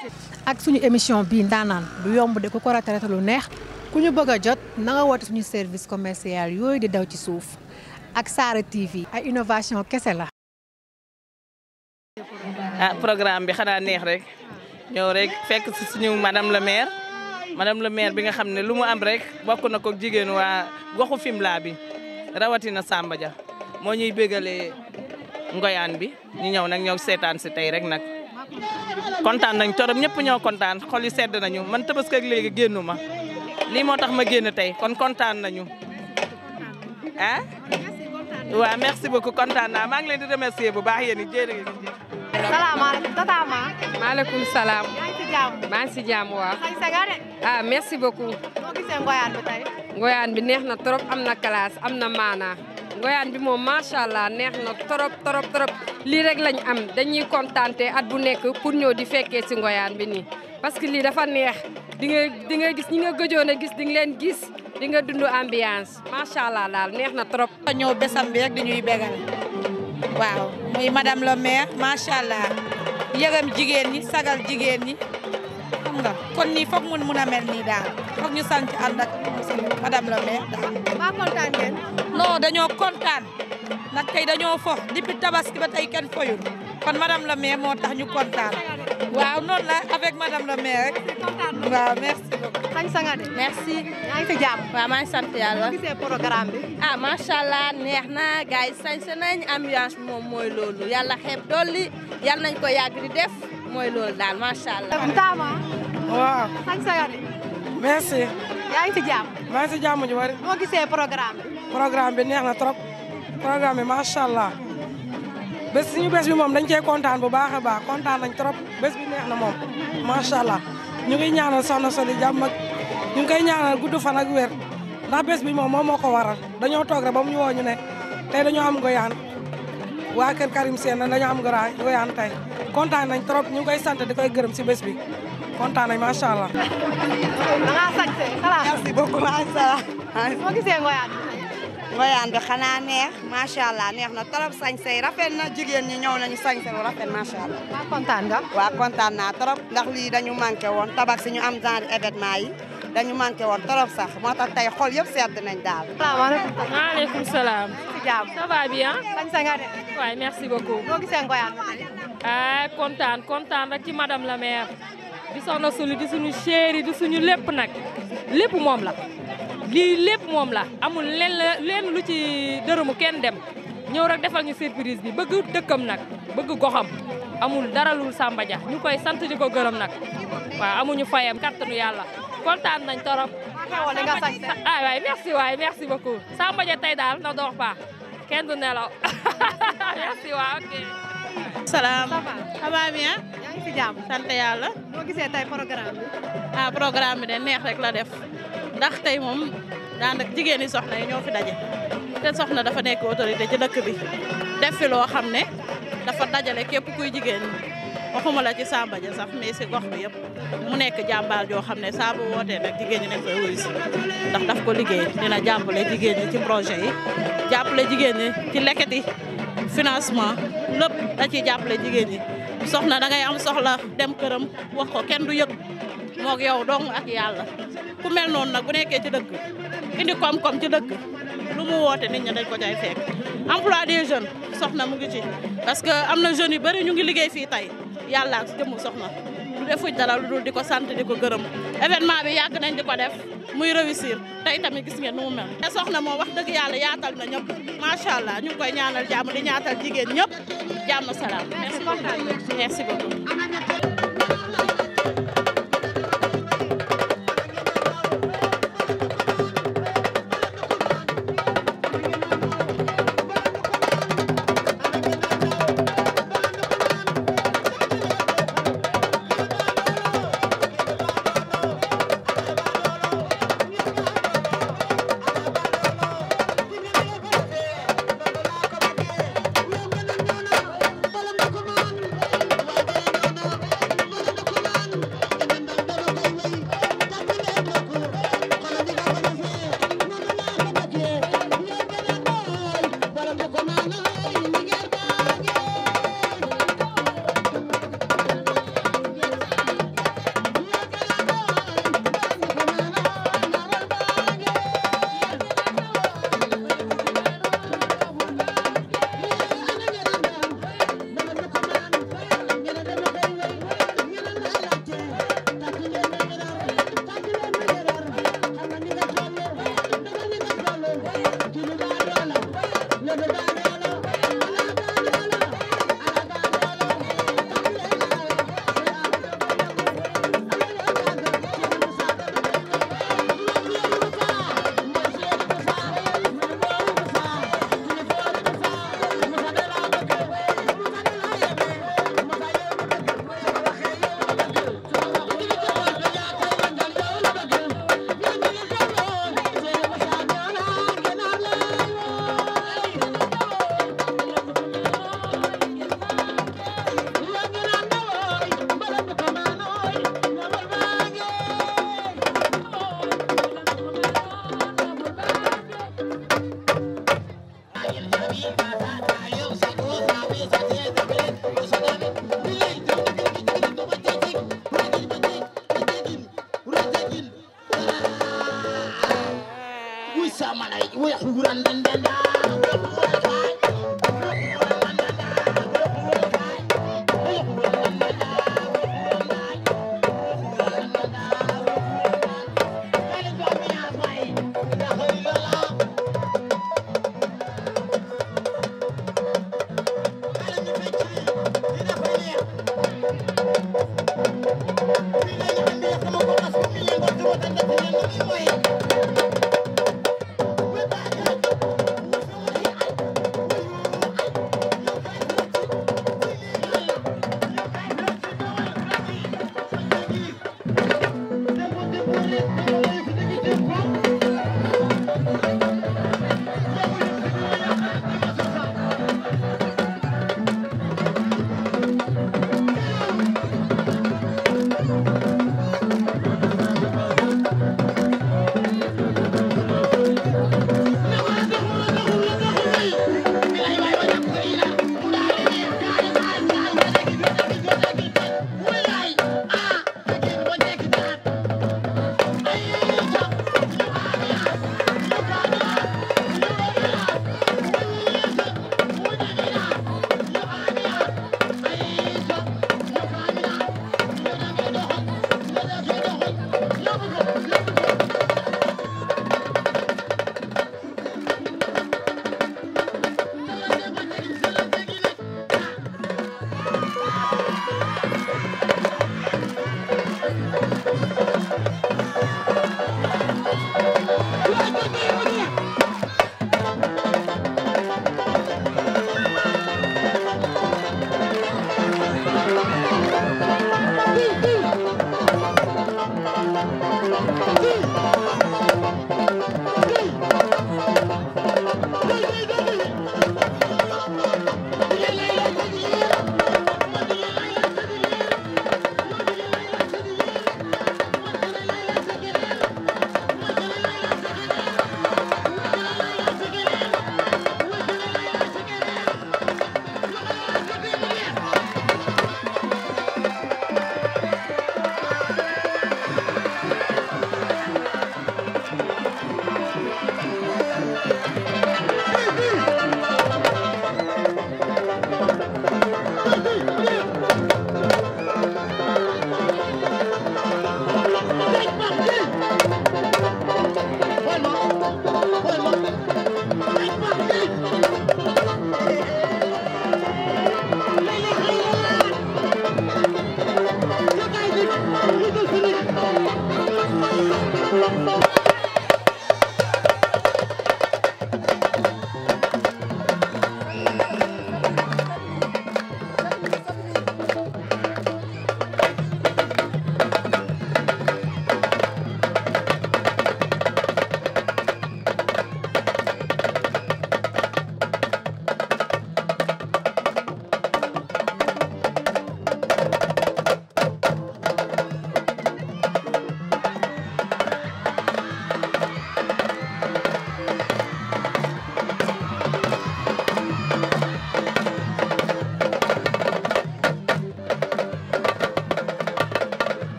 ak suñu émission bii ndaanaan du yomb de ku ko raté lu neex ku ñu bëgg a jot na nga woote suñu service commercial yooyu di daw ci suuf ak Saara TV ay innovation kese la. ah programme bi xanaa neex rek ñëw rek fekk si suñu madame le maire madame le maire bi nga xam ne lu mu am rek bokk na ko jigéen waa goxu Fimela bi rawatina Samba Dia moo ñuy bégalee ngoyaan bi ñu ñëw nag ñëw seetaan si tey rek nag kontaan nañ torop ñëpp ñoo kontaan xol yi sedd nañu man tabaski ak léegi génnu ma lii moo tax ma génn tey kon kontaan nañu ah waaw merci beaucoup kontaan naa maa ngi leen di remercier bu baax yéen it jërëjëf. salaamaaleykum tata Ma. maaleykum salaam. yaa ngi ci jàmm. maa ngi si jàmm waaw. sañ sa nga de. ah merci beaucoup. noo gisee ngoyaan bi tey. ngoyaan bi neex na trop am na classe am na maanaa. ngoyaan bi moom macha allah neex na trop trop trop lii rek lañ am dañuy kontaante at bu nekk pour ñëw di fekkee si ngoyaan bi nii. parce que lii dafa neex di nga di nga gis ñi nga gëjoon a gis di nga leen gis di nga dund ambiance macha allah daal neex na trop. ñëw besam bi rek di ñuy bégal waaw muy madame le maire macha allah yëgam jigéen ñi sagal jigéen ñi xam nga kon nii foog mun mun a mel nii daal foog ñu sant ànd ak madame le maire daal. maa kontaan ngeen. non dañoo kontaan nag tey dañoo fo depuis tabaski ba tey kenn foyul kon madame le maire moo tax ñu kontaan waaw noonu la avec madame le maire rek. waaw merci beaucoup. sañ sa nga de. merci yaa ngi ci jàmm. waaw maa ngi sant yàlla noo gisee programme bi. ah macha allah neex na gars yi sañse nañ ambiance bi moom mooy loolu yàlla xeeb dolli yàlla nañ ko yàgg di def mooy loolu daal macha allah. Ntama. waaw sañ sa nga de. merci yaa ngi ci jàmm. maa ngi si jàmm ju bari noo gisee programme bi. programme bi neex na trop programme bi macha allah bés suñu bés bi moom dañ cee kontaan bu baax a baax kontaan nañ trop bés bi neex na moom macha allah ñu ngi ñaanal soxna Soli jàmm ak ñu ngi koy ñaanal gudd fan ak wér ndax bés bi moom moom moo ko waral dañoo toog rek ba mu ñu woo ñu ne tey dañoo am ngoyaan waa kër Karim Sène dañoo am ngoyaan tey kontaan nañ trop ñu ngi koy sant di koy gërëm si bés bi kontaan nañ macha allah. da ngaa sañ see xalaat. merci beaucoup macha allah. noo gisee ngoyaan bi tey. ngoyaan bi xanaa neex macha allah neex na trop sañse yi rafet na jigéen ñi ñëw nañu sañse lu rafet macha allah. maa kontaan nga. waaw kontaan naa trop ndax lii dañu manqué woon tabax si ñu am genre événement yi dañu manqué woon trop sax moo tax tey xol yëpp sedd nañ daal. salaamaaleykum. maaleykum salaam. ci jàmm. ça va bien. sañ sa nga de. waaye merci beaucoup. noo gisee ngoyaan bi tey. ah kontaan kontaan rek ci madame la maire di soxna Sulu di suñu chéri di suñu lépp nag lépp moom la lii lépp moom la amul len leen lu ci dërëmu kenn dem ñëw rek defal ñu surprise bi bëgg dëkkam nag bëgg goxam amul dara lul Samba Dia ñu koy sant di ko gërëm nag waaw amuñu fayam kattanu yàlla kontaan nañ torop xewal li nga sañse. ah waay merci waay merci beaucoup Samba Dia tey daal na dox baax kenn du nelaw merci waay ok salaam ça va. ça va bien yaa ngi ci jàmm. sant yàlla noo gisee tey programme bi. ah programme bi de neex rek la def ndax tey moom daanaka jigéen ñi soxna yi ñoo fi daje te soxna dafa nekk autorité ci dëkk bi def fi loo xam ne dafa dajale képp kuy jigéen waxuma la ci Samba Dia sax mais si gox bi yëpp mu nekk jàmbaar joo xam ne saa bu wootee nag jigéen ñi dañ koy wuyu si ndax daf ko liggéey dina jàppale jigéen ñi ci projet yi jàppale jigéen ñi ci lekket yi financement lépp da ciy jàppale jigéen ñi soxna da ngay am soxla dem këram wax ko kenn du yëg moog yow dong ak yàlla ku mel noonu nag bu nekkee ci dëkk indi koom-koom ci dëkk lu mu woote nit ñi dañ ko cay fekk emploi des jeunes soxna mu ngi ci parce que am na jeunes yu bëri ñu ngi liggéey fii tey yàlla ak jëmu soxna du defuñ dara lu dul di ko sant di ko gërëm événement bi yàgg nañ di ko def muy réussir tey tamit gis ngeen nu mu mel te soxna moom wax dëgg yàlla yaatal na ñëpp macha allah ñu ngi koy ñaanal jàmm di ñaatal jigéen ñëpp jàmm salaam merci beaucoup merci beaucoup Ay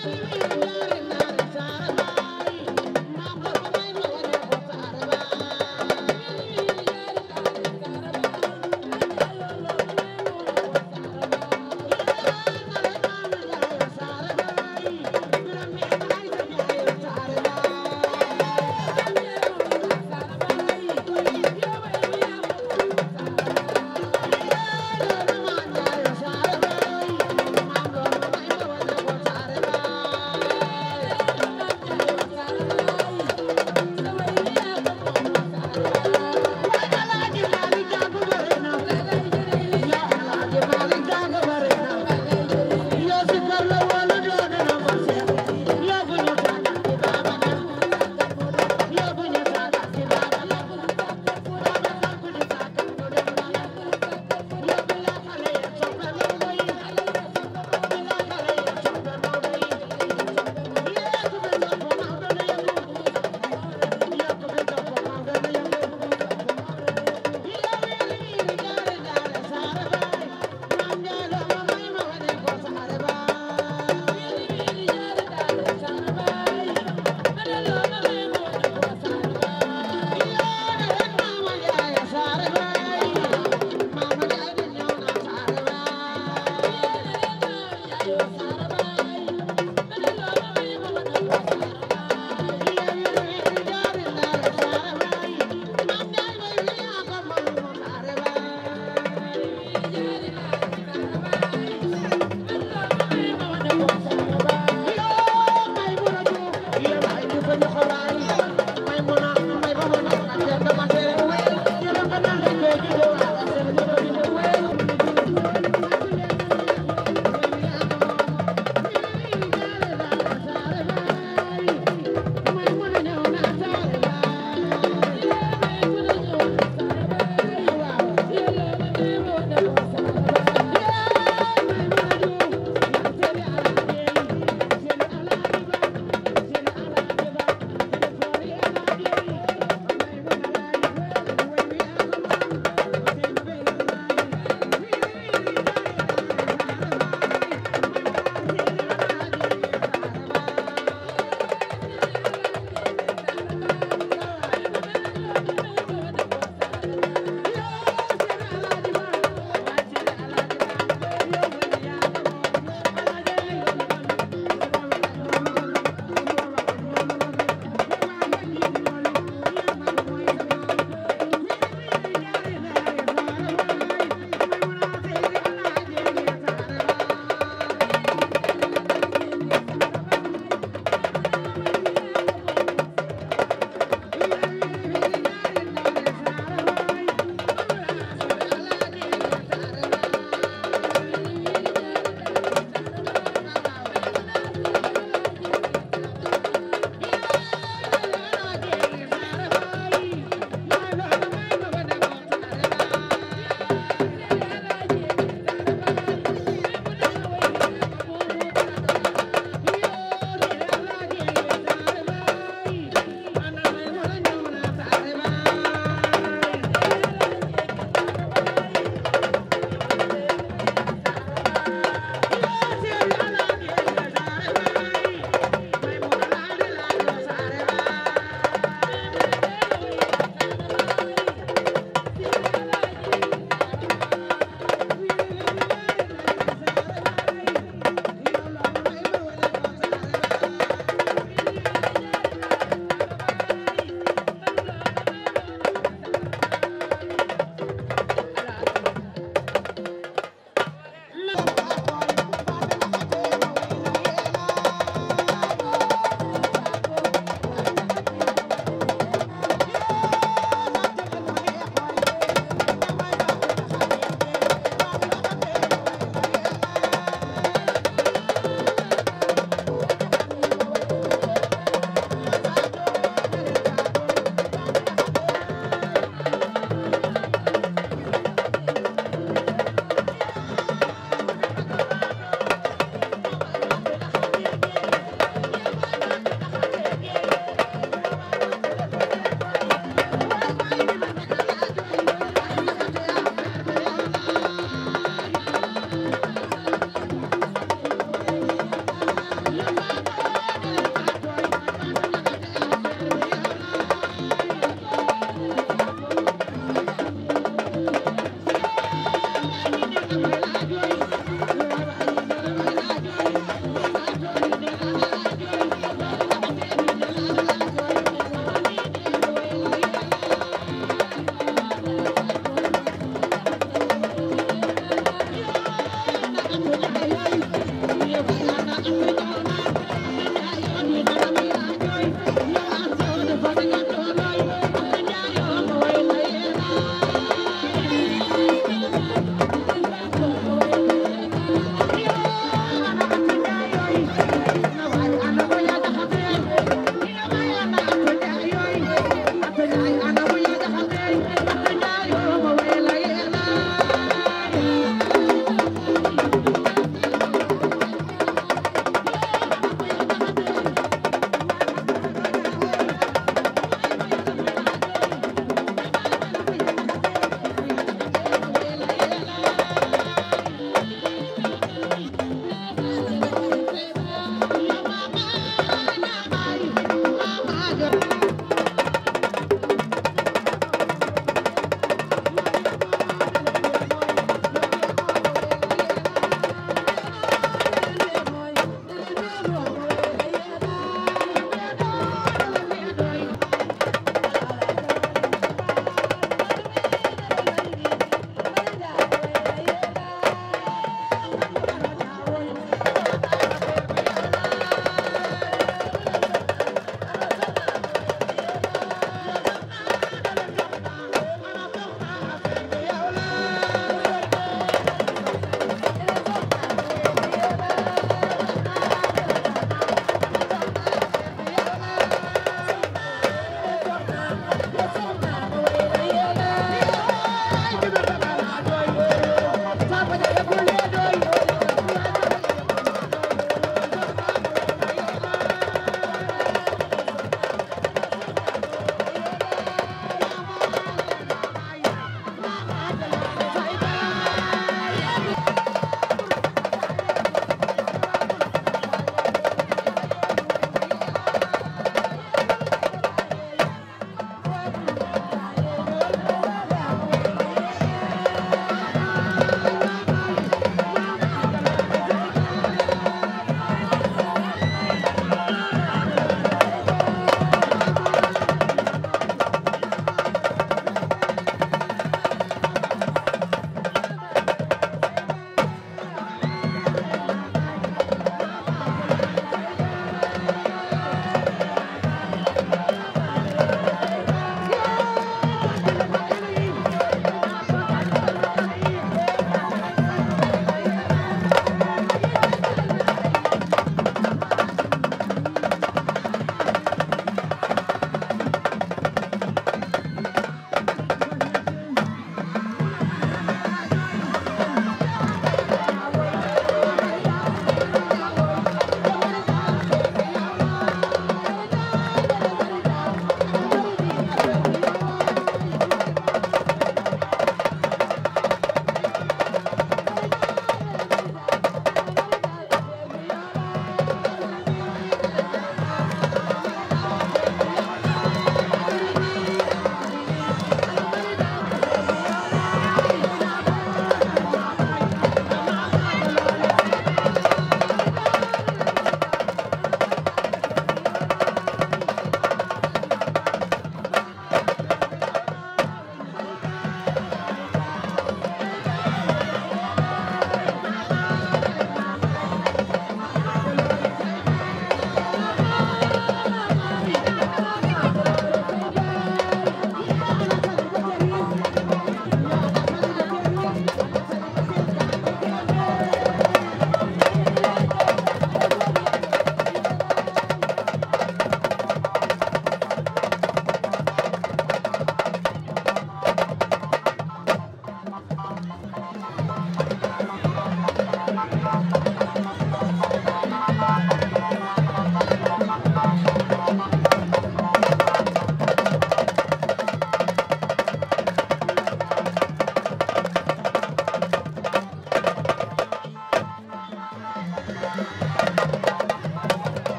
Thank you.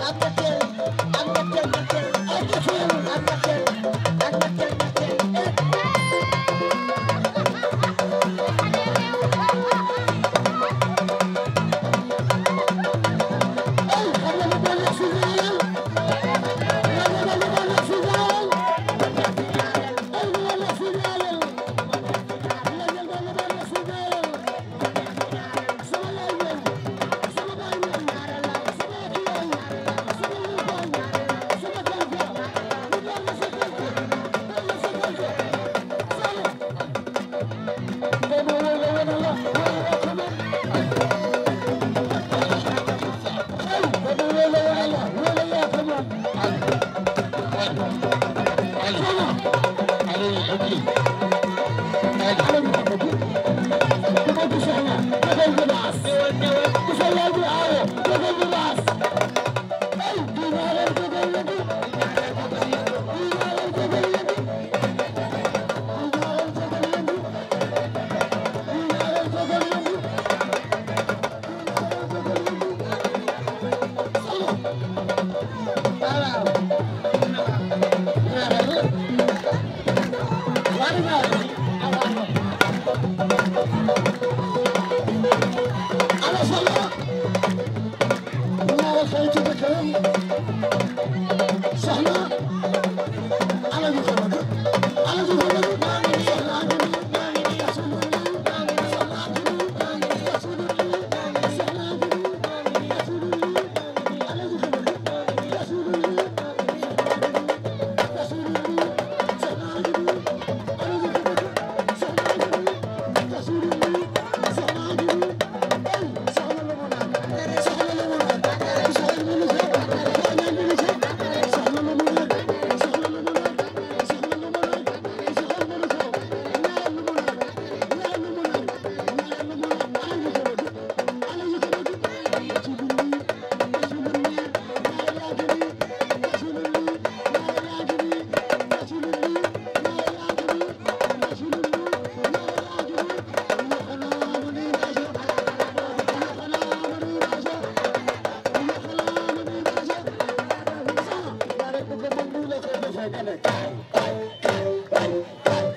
Thank you.